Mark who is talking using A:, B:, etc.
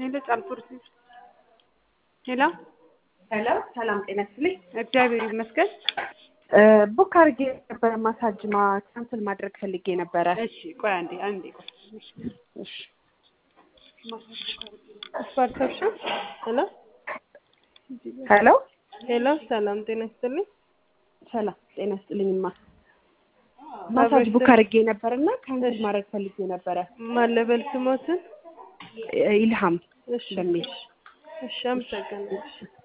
A: ሄሎ ጫልቱርሲ ሄሎ
B: ሄሎ ሰላም ጤና ይስጥልኝ።
A: እግዚአብሔር ይመስገን።
B: ቡክ አድርጌ ነበረ ማሳጅ ማ ካንስል ማድረግ ፈልጌ ነበረ።
A: እሺ ቆይ አንዴ አንዴ ቆይ
B: እሺ
C: ፐርሰፕሽን ሄሎ
B: ሄሎ
C: ሄሎ ሰላም ጤና ይስጥልኝ።
B: ሰላም ጤና ይስጥልኝማ። ማሳጅ ቡክ አድርጌ ነበርና ካንስል ማድረግ ፈልጌ ነበረ።
C: ማለበል ስሞትን
B: ኢልሃም
C: እሺ
B: በሚል
C: እሺ አመሰግናለሁ።